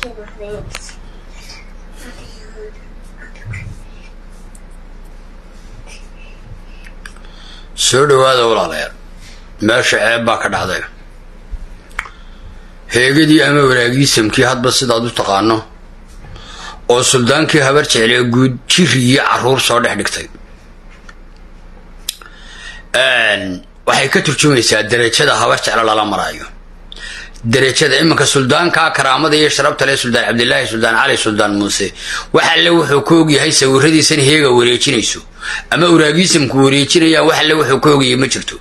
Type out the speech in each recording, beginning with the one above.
soo dhowaada walaalayaal meesha ceeb baa ka dhacday heegadii ama walaagiisamkii hadba sidaad u taqaano oo suldaankii habar jeclee guud jiri iyo carruur soo dhex dhigtay waxay ka turjumaysaa derajada habar jeclo lala maraayo derajada iminka suldaanka karaamada iyo sharabta leh suldaan cabdilaahi suldaan cali suldaan muuse wax alle wuxuu ka ogyahay sawiradiisan heega wareejinayso ama uraagiisamku wareejinayaan wax alle wuxuu ka ogyahay ma jirto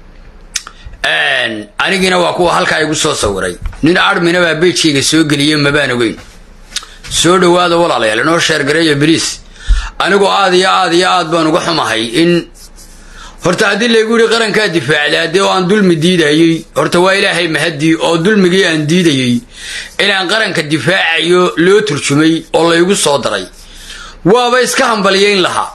anigiina waa kuwa halkaa igu soo sawiray nin armina baa beejkayga soo geliyey mabaan ogeyn soo dhowaada walaalayaal inoo sheergareeya beriis anigu aad iyo aad iyo aad baan uga xumahay in horta haddii laygu yihi qarankaa difaacda haddii oo aan dulmi diidayey horta waa ilaahay mahadii oo dulmigii aan diidayey inaan qaranka difaacayo loo turjumay oo laygu soo daray waaba iska hambalyayn lahaa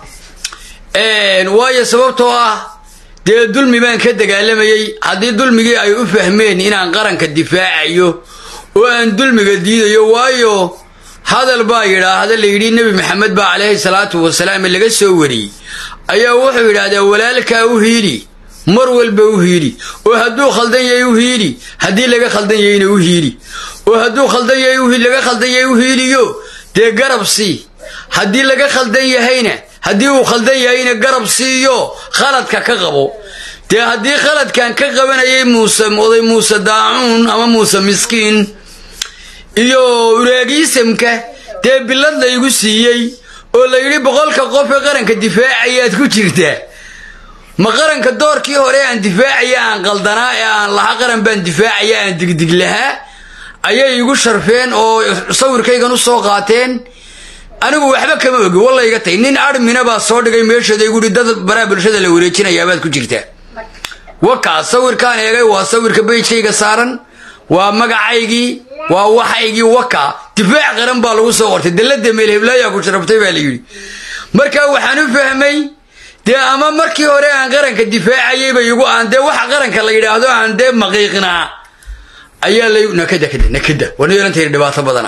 waayo sababtoo ah dee dulmi baan ka dagaalamayey haddii dulmigii ay u fahmeen inaan qaranka difaacayo oo aan dulmiga diidayo waayo hadal baa yidhaahda layidhi nebi maxamed baa calayhi salaatu wasalaam laga soo wariyey ayaa wuxuu yidhaahdaa walaalkaa u hiili mar walba u hiili oo hadduu khaldan yahay u hiili haddii laga khaldan yahayna u hiili oo hadduu khaldan yahay laga khaldan yahay u hiiliyo dee garab sii haddii laga khaldan yahayna haddii uu khaldan yahayna garab siiyo khaladka ka qabo dee haddii khaladkan ka qabanayay muuse oday muuse daacuun ama muuse miskiin iyo uraagiisamka dee bilad laygu siiyey oo la yidhi boqolka qof ee qaranka difaacayaad ku jirtaa ma qaranka doorkii hore aan difaacaya aan qaldanaa ee aan laha qaran baan difaacaya aan digdig lahaa ayay igu sharfeen oo sawirkaygan u soo qaateen anigu waxba kama ogi wallayga tay nin armina baa soo dhigay meesheeda igu dad baraa bulshada la wareejinayaabaad ku jirtaa wakaa sawirkaan eegay waa sawirka beydkayga saaran waa magacaygii waa waxaygii waka difaac qaran baa lagu soo qortay dallada meelheblaayaa ku sharabtay baa la yidhi marka waxaan u fahmay dee ama markii hore aan qaranka difaacayayba igu aan dee waxa qaranka la yidhaahdo aan dee maqiiqnaa ayaa lay nakada kada nakada wana yeelantayna dhibaato badana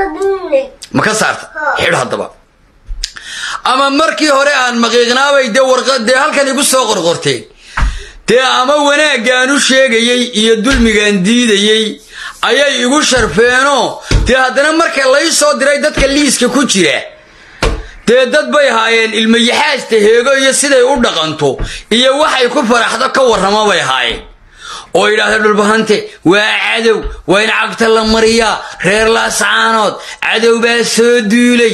ma ka saarta xidh haddaba ama markii hore aan maqiiqnaabay dee warqa dee halkan igu soo qorqorteen dee ama wanaaggaan u sheegayey iyo dulmigaan diidayey ayay igu sharfeenoo dee haddana marka lay soo diray dadka liiska ku jira dee dad bay haayeen ilmayaxaasta heego iyo siday u dhaqanto iyo waxay ku faraxdo ka warramo bay haayeen oo yidhaahda dhulbahante waa cadow waa in cagta la mariyaa reer laascaanood cadow baa soo duulay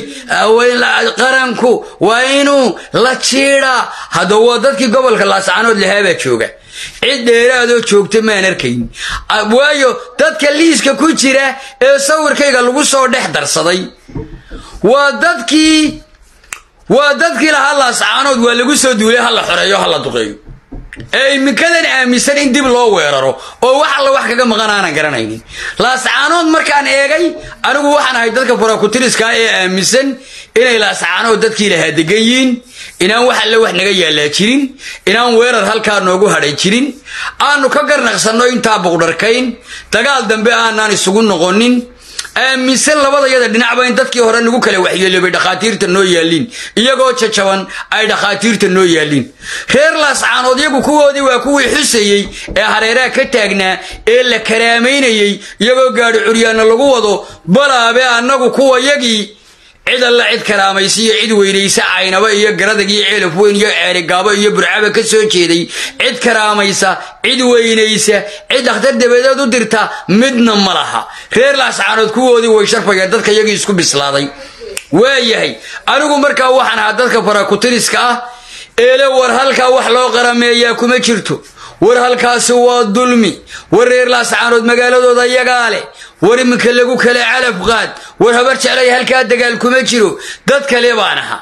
qaranku waa inuu la jiidhaa haddaba waa dadkii gobolka laascaanood lahaabaa jooga cid dheeraadoo joogta maan arkayn waayo dadka liiska ku jira ee sawirkayga lagu soo dhex darsaday waa dadkii waa dadkii lahaa laascaanood waa lagu soo duulay ha la xoreeyo ha la duqeeyo ee iminkadan aaminsan in dib loo weeraro oo wax alla wax kaga maqan aanan garanaynin laascaanood markaan eegay anigu waxaan ahay dadka farakutiriska ee aaminsan inay laascaanood dadkii lahaa degan yihiin inaan wax alle wax naga yaallaa jirin inaan weerar halkaa noogu hadhay jirin aanu ka garnaqsanno intaa buqdharkayn dagaal dambe aanaan isugu noqonin aaminsan labadayada dhinacba in dadkii hore nagu kala waxyeeloobay dhakhaatiirta noo yaalliin iyagoo jajaban ay dhakhaatiirta noo yaalliin reer laascaanood yagu kuwoodii waa kuwii xusayey ee hareeraha ka taagnaa ee la karaamaynayey iyagoo gaadhi curyaanna lagu wado balaabe annagu kuwa yagii cid alla cid karaamaysiiyo cid weynaysa caynaba iyo garadag iyo ceelaf weyn iyo ceerigaabo iyo burcaba ka soo jeeday cid karaamaysa cid weynaysa cid dhakhtar dabadeed u dirta midna ma laha reer laascaanood kuwoodii way sharfayeen dadka yagii isku bislaaday waayahay anigu markaa waxaan ahaa dadka farakutiriska ah eele war halkaa wax loo qarameeyaa kuma jirto war halkaasi waa dulmi war reer laascaanood magaaladooda yagaa leh war iminka lagu kala calaf qaad war habar jeclay halkaa dagaal kuma jiro dad kale baan ahaa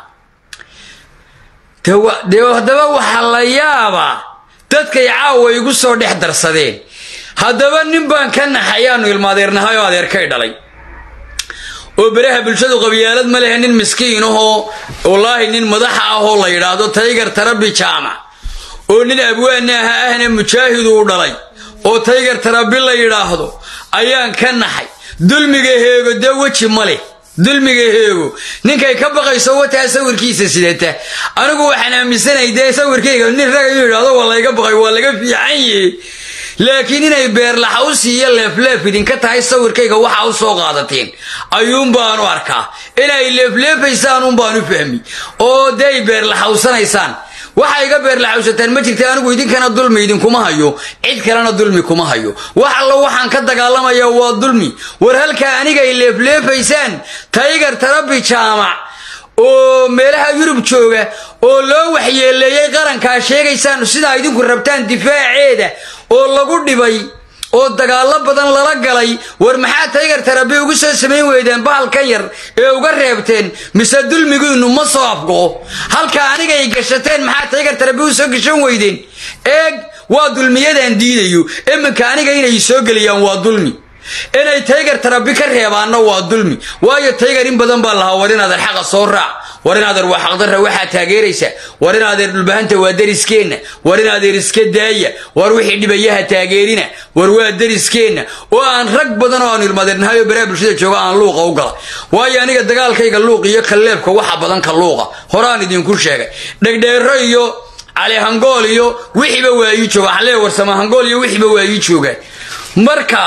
dee haddaba waxaa la yaabaa dadkay caawa igu soo dhex darsadeen haddaba nin baan ka naxay aanu ilmaadeernahay oo adeerkay dhalay oo beraha bulshadu qabyaalad ma lehe nin miskiin ahoo wallaahi nin madaxa ahoo la yidhaahdo taygar tarabi jaamac oo nin abwaana aha ahna mujaahid uu dhalay oo taygar tarabi la yidhaahdo ayaan ka naxay dulmiga heego dee weji ma leh dulmiga heego ninkay ka baqayso wataa sawirkiisa sidata anigu waxaan aaminsanay dee sawirkayga nin rag inuu yidhahdo waa layga baqay waa laga fiican yahe laakiin inay beerlaxa u siiyo leefleef idinka tahay sawirkayga waxa u soo qaadateen ayuunbaanu arkaa inay leefleefaysaan unbaanu fahmi oo dee ay beerlaxawsanaysaan waxa iga beerlaxawsataan ma jirta anigu idinkana dulmi idinkuma hayo cid kalena dulmi kuma hayo wax allo waxaan ka dagaalamaya waa dulmi war halkaa anigay leefleefaysaan taygar tarabi jaamac oo meelaha yurub jooga oo loo waxyeeleeyey qarankaa sheegaysaan sidaa idinku rabtaan difaaceeda oo lagu dhibay oo dagaallo badan lala galay war maxaa taygar tarabi ugu soo samayn weydeen bahalkan yar ee uga reebteen mise dulmigiinnu ma soo afgo'o halka anigay gashateen maxaa taygar tarabi u soo gashan weydeen eeg waa dulmiyadaan diidayo iminka aniga inay soo geliyaan waa dulmi inay taygar tarabi ka reebaanna waa dulmi waayo taygar in badan baa lahaa war inaadar xaqa soo raac war inaadeer waa xaqdarra waxaa taageeraysa war inaadeer dhulbahanta waa dariskeenna war inaadeer iska daaya war wixii dhibayaha taageerina war waa dariskeenna oo aan rag badan oo aan ilmadeernahay oo baraha bulshada jooga aan luuqa u gala waayo aniga dagaalkayga luuq iyo kalleebka waxa badan ka luuqa horaan idinku sheegay dhegdheero iyo cali hangool iyo wixiiba waa ii jooga xalee warsama hangool iyo wixiiba waa ii joogaan marka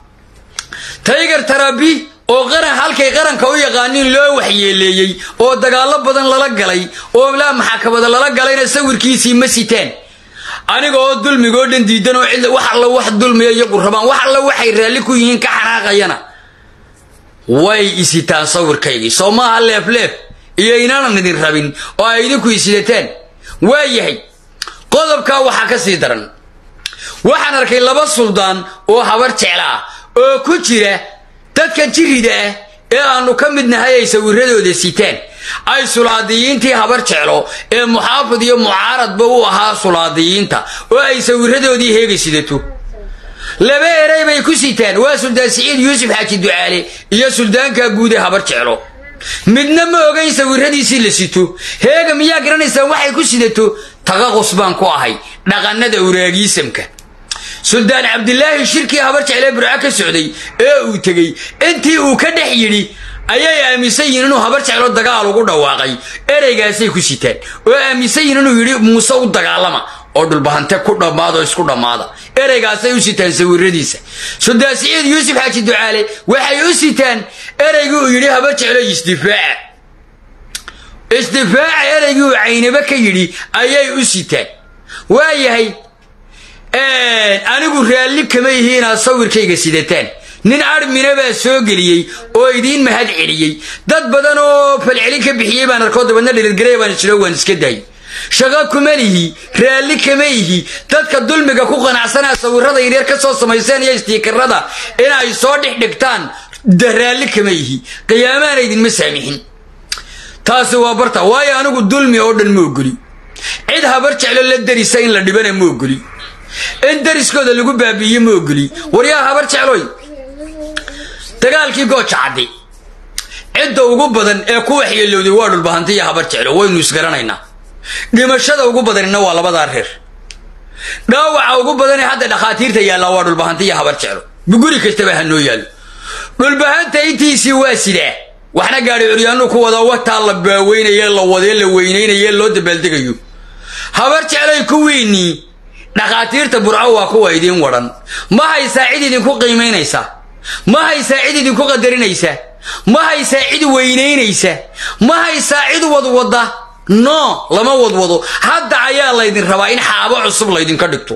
taygar tarabi oo qaran halkay qaranka u yaqaaniin loo waxyeeleeyey oo dagaallo badan lala galay oo laa maxakamada lala galayna sawirkiisii ma sitaan aniga oo dulmigoo dhan diidan oo cid wax alla wax dulmiya iyagu rabaan wax alla waxay raalli ku yihiin ka xanaaqayana way isitaan sawirkaygii soo maaha leefleef iyo inaanan idin rabin oo ay idinku isidataan waa yahay qodobkaa waxaa ka sii daran waxaan arkay laba suldaan oo habar jecla ah oo ku jira dadkan jirida ah ee aanu ka mid nahay ay sawiradooda sitaan ay sulaadiyiintii habar jeclo ee muxaafid iyo mucaaradba u ahaa sulaadiyiinta oo ay sawiradoodii heega sidato laba eray bay ku sitaan waa suldaan siciid yuusuf xaaji ducaale iyo suldaanka guud ee habar jeclo midna ma ogayn sawiradiisii la sito heega miyaa garanaysaan waxay ku sidato taqaqus baan ku ahay dhaqannada uraagiisamka suldaan cabdilaahi shirkii habar jeclee burco ka socday ee uu tegey intii uu ka dhex yidhi ayay aaminsan yihiin inuu habar jeclo dagaal ugu dhawaaqay ereygaasay ku sitaan oo aaminsan yihiin inuu yidhi muuse u dagaalama oo dhulbahante ku dhammaado isku dhammaada ereygaasay u sitaan sawiradiisa suldaan siciid yuusuf xaaji ducaale waxay u sitaan ereygii uu yidhi habar jeclo isdifaaca isdifaaca ereygii uu caynabo ka yidhi ayay u sitaan waayahay anigu raalli kama ihi inaad sawirkayga sidataan nin armina baa soo geliyey oo idiin mahad celiyey dad badan oo falcelin ka bixiyey baan arkoo dabadna dhilirgarey baan jiro waan iska daayay shaqo kuma lihi raalli kama ihi dadka dulmiga ku qanacsanaa sawirada yaryar ka soo samayseen iyo istiikarada inay soo dhex dhigtaan raalli kama ihi qiyaamaana idinma saamixin taasi waa barta waayo anigu dulmi oo dhan ma ogoli cid habar jeclo la darisa in la dhibana ma ogoli in dariskooda lagu baabi'iye ma ogoli waryaa habar jecloy dagaalkii gooja caddi cidda ugu badan ee ku waxyeelowday waa dhulbahanta iyo habar jeclo waynu isgaranaynaa dhimashada ugu badanina waa labadaa reer dhaawaca ugu badan ee hadda dhakhaatiirta yaallaa waa dhulbahanta iyo habar jeclo guri kastaba ha noo yaallo dhulbahanta intiisii waa sidaa waxna gaadhi curyaanu ku wada wataa la baaweynaye la wadee la weynaynaye loo dabaaldegayo habar jecloy kuwiinnii dhakhaatiirta burco waa kuwa idiin wadhan ma haysaa cid idinku qiimaynaysa ma haysaa cid idinku qadarinaysa ma haysaa cid weynaynaysa ma haysaa cid wadwada no lama wadwado hadda ayaa laydin rabaa in xaabo cusub laydinka dhigto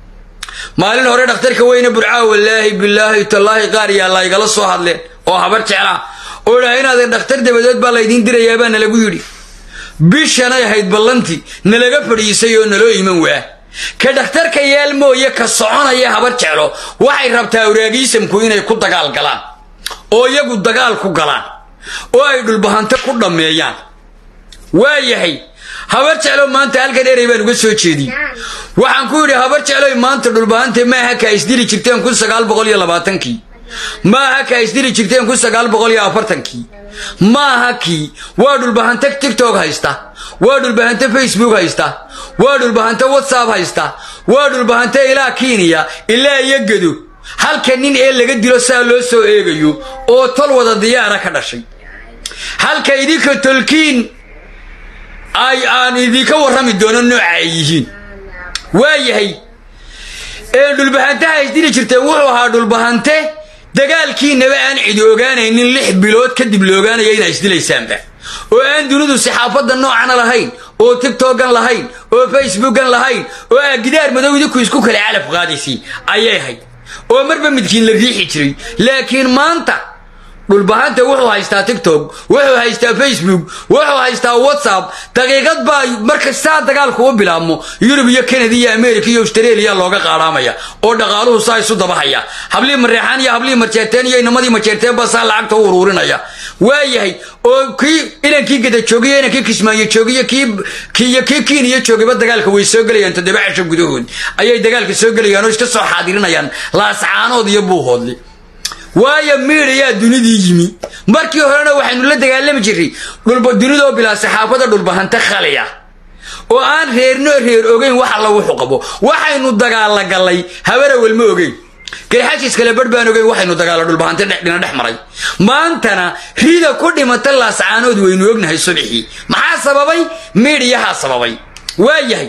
maalin hore dhakhtarka weyne burcaa wallaahi bilaahi tallaahi qaar yaa laygala soo hadleen oo habar jeclaa oo dhahay inaadee dhakhtar dabadeed baa laydiin dirayaa baa nalagu yidhi bishanay ahayd ballantii nalaga fadhiisay oo naloo iman waa ka dhakhtarka yaal mooye ka soconaya habar jeclo waxay rabtaa uraagiisamku inay ku dagaal galaan oo iyagu dagaal ku galaan oo ay dhulbahante ku dhammeeyaan waa yahay habar jeclo maanta halkan erey baan uga soo jeediyey waxaan ku yidhi habar jecloy maanta dhulbahante maaha ka isdili jirteen kun sagaal boqol iyo labaatankii maaha ka isdili jirteen kun sagaal boqol iyo afartankii maaha kii waa dhulbahante tigtog haysta waa dhulbahante facebook haysta waa dhulbahante whatsapp haysta waa dhulbahante ilaa kenya ilaa iyo gedo halka nin ee laga dilo saa loo soo eegayo oo tol wada diyaara ka dhashay halka idinka tolkiin ay aan idinka warrami doono nooca ay yihiin waayahay dhulbahantaha isdili jirteen wuxuu ahaa dhulbahante dagaalkiinaba aan cidi ogaanaynin lix bilood kadib la ogaanaya inaa isdilaysaanba oo aan dunidu saxaafadda noocana lahayn oo tigtogan lahayn oo facebookan lahayn oo aa gidaar madow idinku isku kale calaf qaadaysiin ayay ahayd oo marba midkiin la riixi jiray laakiin maanta dhulbahanta wuxuu haystaa tigtok wuxuu haystaa facebook wuxuu haystaa whatsapp daqiiqad baa marka saa dagaalku u bilaabmo yurub iyo kanada iyo america iyo australia looga qaadhaamaya oo dhaqaaluhu saa isu dabahaya hablihii mareexaan iyo hablihii marjeerteen iyo inamadii marjeerteen baa saa lacagta u uruurinaya waayahay oo kii inankii gada joogiyo inankii kismaayo joogiyo kiiyo kii kiiniyo joogayba dagaalka way soo gelayaan toddoba casho gudahood ayay dagaalka soo gelayaan oo iska soo xaadirinayaan laascaanood iyo buuhoodli waayo miidayaa dunidii yimi markii horena waxaynu la dagaalami jirray dunidoo bilaa saxaafada dhulbahante khaliya oo aan reerno reer ogeyn wax alla wuxuu qabo waxaynu dagaalla gallay habarawel ma ogeyn garxajiis kale barh baan ogeyn waxaynu dagaalla dhulbahante dhina dhex maray maantana rida ku dhimata laascaanood waynu ognahay subxii maxaa sababay miidhiyahaa sababay waayahay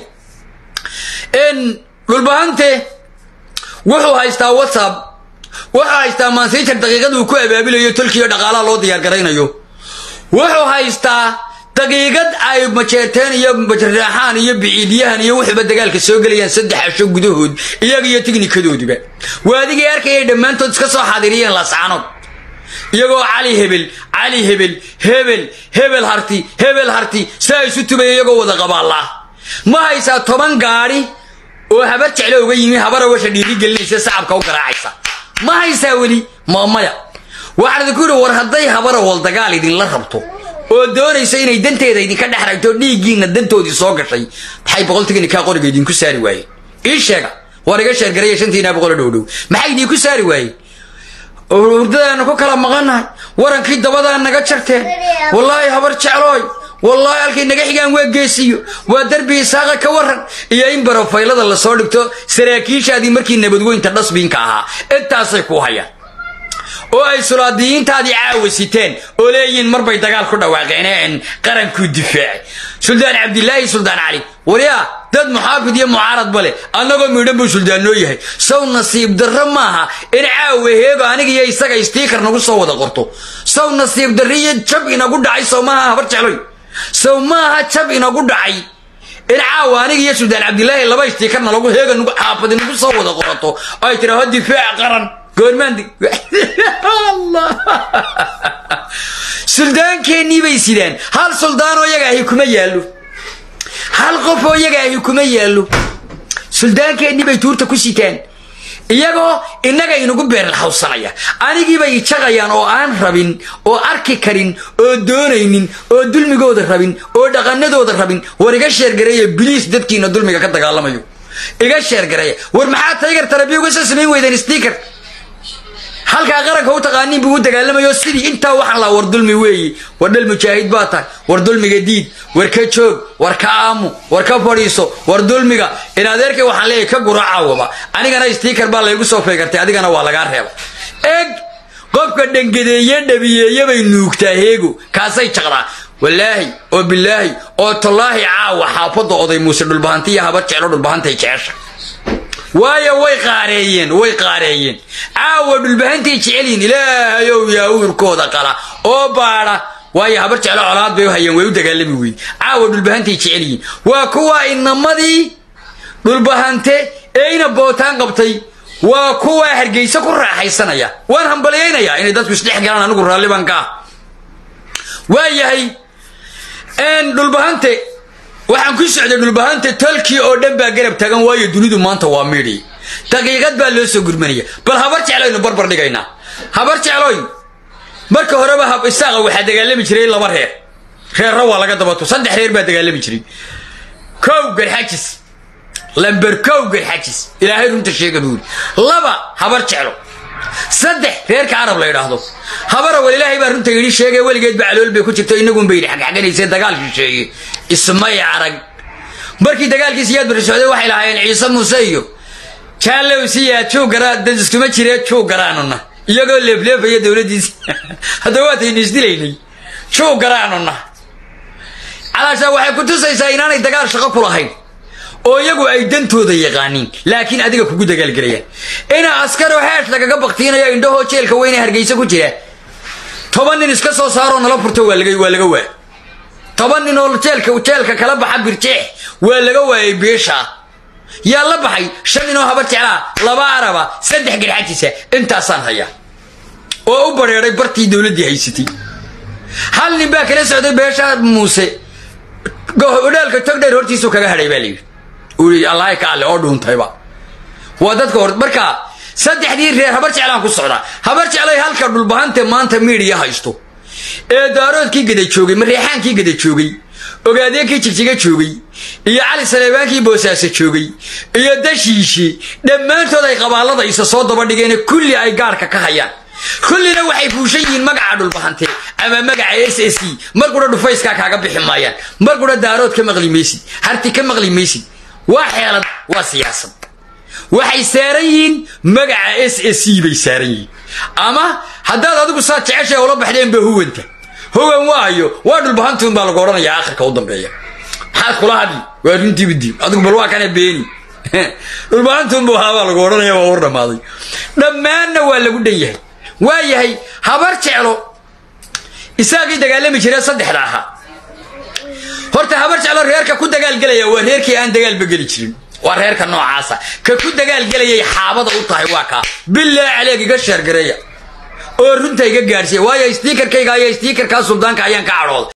dhulbahante wuxuu haystaa whatsapp wuxuu haystaa mansijar daqiiqad uu ku abaabilayo tolkiiyo dhaqaalaha loo diyaargaraynayo wuxuu haystaa daqiiqad ay majeerteen iyo majarraaxaan iyo biciidyahan iyo wuxuuba dagaalka soo gelayaan saddex casho gudahood iyaga iyo tiknikadooduba waadigay arkayay dhammaantood iska soo xaadiriyeen laascaanood iyagoo cali hebel cali hebel hebel hebel harti hebel harti saa isu tubaya iyagoo wada qabaallaa ma haysaa toban gaadhi oo habar jeclo uga yimi habara washa dhiirigelinaysa sacabka u garaacaysa ma haysaa weli mamaya waxaan idinku yidhi war hadday habara wal dagaal idinla rabto oo doonayso inay danteeda idinka dhex ragto dhiiggiinna dantoodii soo gashay maxay boqol tignikaa qoriga idinku saari waayeen ii sheega war iga sheergaraya shantiinaa boqolo dhowdhow maxay idinku saari waayeen hurdadaanu ku kala maqannahay warankii dabadaa naga jarteen wallaahi habar jeclooy wallaahi halkay naga xigaan waa geesiyo waa derbi isaaqa ka waran iyo in barofaylada lasoo dhigto saraakiishaadii markii nabadweynta dhasbiinka ahaa intaasay ku hayaan oo ay sulaadiyiintaadii caawa siteen oo leeyihiin marbay dagaal ku dhawaaqeen qarankuu difaacay suldaan cabdilaahi suldaan cali waryaa dad muxaafid iyo mucaaradba leh annagoo miidhan buu suldaan noo yahay sow nasiib darro maaha in caawa heego aniga iyo isaga istiikar nagu soo wada qorto sow nasiib darro iyo jab inagu dhacay sow maaha habar jecloy sow maaha jab inagu dhacay in caawa aniga iyo suldaan cabdilaahi laba istiikarna lagu heega xaafadi nagu soo wada qorato oo ay tidhaaho difaac qaran goormaandi suldaankeenii bay sidaan hal suldaanoo iyaga ahi kuma yaallo hal qofoo iyaga ahi kuma yaallo suldaankeenii bay tuurta ku sitaan iyagoo innaga inagu beerlaxawsanaya anigiibay ijaqayaan oo aan rabin oo arki karin oo doonaynin oo dulmigooda rabin oo dhaqanadooda rabin war iga sheergareeya biliis dadkiina dulmiga ka dagaalamayo iga sheergareeya war maxaa taygar tarabiya uga soo samayn weydeen stiker halkaa qaranka u taqaaniin buu u dagaalamayo sidii intaa waxaan laha war dulmi weeyi war dhal mujaahid baa tahay war dulmiga diid war ka joog war ka aamu war ka fadhiiso war dulmiga in adeerkay waxaan leeyahay ka gura caawaba anigana stiikar baa laygu soo feegartay adigana waa lagaa reeba eg qofka dhangadeeye dhabiyeeye bay nuugtaa heego kaasay jaqdaa walaahi oo bilaahi oo tallaahi caawa xaafadda oday muuse dhulbahanti iyo habar jeclo dhulbahantay jecesha waayo way qaareeyeen way qaareeyeen caawa dhulbahantay jecelyihin ilaahayow yaa uurkooda qala oo baadha waayo habar jeclo colaad bay u hayeen way u dagaalami weyn caawa dhulbahantay jecelyihin waa kuwa inamadii dhulbahante ee ina bootaan qabtay waa kuwa hargeysa ku raaxaysanaya waan hambaliyaynayaa inay dadku isdhex galaan anigu raalliban ka ah waa yahay dhulbahante waxaan ku socday dhulbahante tolkii oo dhan baa garab taagan waayo dunidu maanta waa miidhi daqiiqad baa loo soo gurmanaya bal habar jecloynu barbar dhigaynaa habar jecloy marka horeba isaaqa waxaa dagaalami jiray laba reer reerra waa laga dabato saddex reer baa dagaalami jiray kow garxajis lamber kow garxajis ilaahay runta sheega buuri laba habar jeclo saddex reerka carab la yidhaahdo habara wal ilaahay baa runta yidhi sheegay weligeed ba calool bay ku jirto inagun bay yidhi xagxaganaysee dagaal shisheeye ismay arag markii dagaalkii siyaad bari socday waxay lahaayeen ciise muuse iyo jaallow siyaa juu garaa dad iskuma jiree juu garaanuna iyagoo leefleefaya dowladdiisi haddaba waataynu isdilaynay juu garaanuna calaashaa waxay ku tusaysaa inaanay dagaal shaqo ku lahayn oo iyagu ay dantooda yaqaaniin laakiin adiga kugu dagaalgelayaan inaa askaroo heesh lagaga baktiinayo indhahoo jeelka weyne hargeysa ku jira toban nin iska soo saaroo nala furto waa laga waa laga waay toban nin oo jeelka jeelka kala baxa birjeex waa laga waayay beesha yaa la baxay shan nin oo haba jeclaa laba araba saddex garxajisa intaasaan hayaa oo u bareeray bartii dowladdii haysatay hal nin baa kala socday beesha muuse odhaalka togdheer hortiisuu kaga hadhay baa layidhi ui allahay ka alle oo dhuuntayba waa dadka hor markaa saddexdii reer habar jeclaan ku socdaa habar jeclay halka dhulbahante maanta miidiya haysto ee daaroodkii gada joogay mareexaankii gada joogay ogaadeenkii jigjiga joogay iyo cali saleebaankii boosaaso joogay iyo dashiishi dhammaantood ay qabaallada isa soo daba dhigeen kulli ay gaarhka ka hayaan kullina waxay fuushan yihiin magaca dhulbahante ama magaca s s e mar qudha dhufayskaa kaaga bixi maayaan mar qudha daarood ka maqli maysid harti ka maqli maysid waa xeelad waa siyaasad waxay saaran yihiin magaca s s e bay saaran yihiin ama haddaad adigu saad jeceshay ula baxdeenba huwanta hogan waayo waa dhulbahantuun baa lagu odhanayaa akhirka u dambeeya maxaad kula hadli waa runtiiba diib adigu bal waa kana beeni dhulbahantuun buu ahaa baa lagu odhanaya waa war dhammaaday dhammaanna waa lagu dhan yahay waa yahay habar jeclo isaagii dagaalami jiree saddexda ahaa horta habar jeclo reerka ku dagaalgelaya waa reerkii aan dagaalba geli jirin waa reerka noocaasa ka ku dagaalgelayay xaabada u tahay waa kaa bilaa caleeg iga sheergareeya oo runta iga gaadhsiiya waayo stiikarkayga ayaa stiikarkaa suldaanka ayaan ka cadhooday